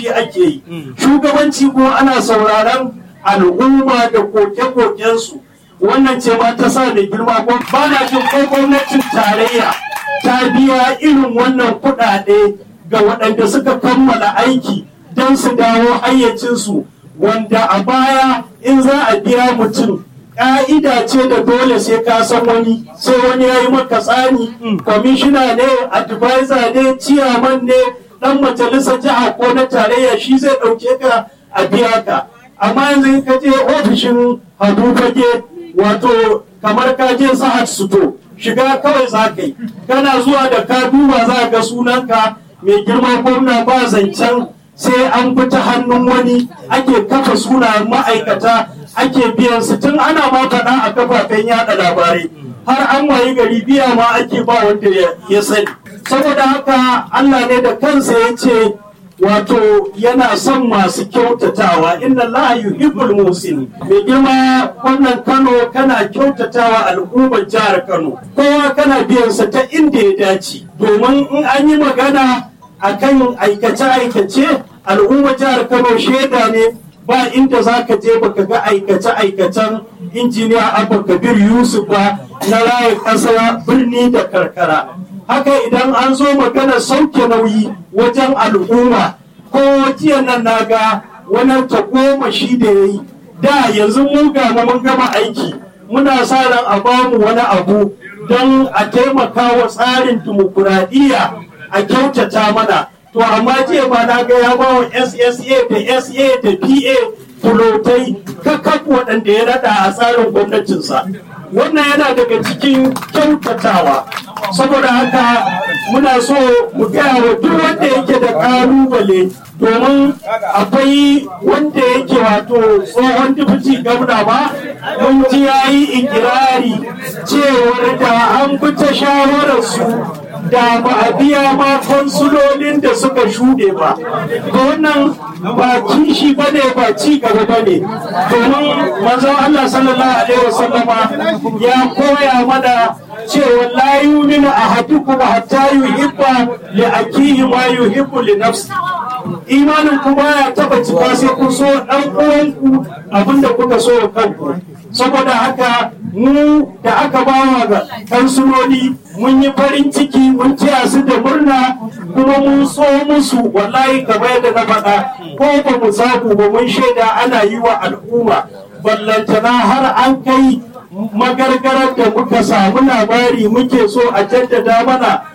shi ake yi shugabanci kuma ana sauraron al'umma da koke-kokensu wannan ce ma ta sa da girma ko ba na jin ko gwamnatin tarayya ta biya irin wannan kuɗaɗe ga waɗanda suka kammala aiki don su dawo hayyacinsu wanda a baya in za a biya mutum ƙa'ida ce da dole sai ka san wani sai wani ya yi maka tsani kwamishina ne advisor ne ciyaman ne dan majalisar jiha ko na tarayya shi zai ɗauke ka a biya ka amma yanzu in ka je ofishin hadu fage wato kamar ka je sa'ad suto shiga kawai za ka yi kana zuwa da ka duba za ga sunanka mai girma gwamna ba zancen sai an fita hannun wani ake kafa suna ma'aikata ake biyan su tun ana ma faɗa a kafafen yada labarai har an wayi gari biya ma ake ba wanda ya sani saboda haka Allah ne da kansa ya ce wato yana son masu kyautatawa inna Allah yuhibbul musin mai girma wannan Kano kana kyautatawa al'ummar jihar Kano kowa kana biyan sa ta inda ya dace domin in an yi magana akan aikace-aikace al'ummar jihar Kano shaida ne ba inda za ka je baka ga aikace-aikacen injiniya Abba Kabir Yusuf ba na raya ƙasa birni da karkara haka idan an zo magana sauke nauyi wajen al'umma ko jiya nan na ga wani tagomashi da ya yi da yanzu mun ga mun gama aiki muna sa ran a bamu wani abu don a taimaka wa tsarin dimokuraɗiyya a kyautata mana to amma jiya ba na ga ya ba wa ssa da sa da pa fulotai kakaf waɗanda ya rada a tsarin gwamnatinsa wannan yana daga cikin kyautatawa saboda haka muna so mu gaya wa duk wanda yake da kalubale domin akwai wanda yake wato tsohon dubuci gwamna ba mun ji ya yi ikirari cewar da an bi ta shawararsu da ba a biya ma konsulolin da suka shuɗe ba ga wannan ba kishi ba ne ba ci gaba ba ne domin manzon Allah sallallahu alaihi wasallama ya koya mana cewa la yuminu ahadukum hatta yuhibba li akihi ma yuhibbu li nafsi imanin ku baya taba cika sai kun so dan uwanku abinda kuka so kanku saboda haka mu da aka bawa ga kansuloli mun yi farin ciki mun taya su da murna kuma mun so musu wallahi kamar yadda na faɗa ko ba mu samu ba mun shaida ana yi wa al'umma ballantana har an kai magargarar da muka samu labari muke so a jaddada mana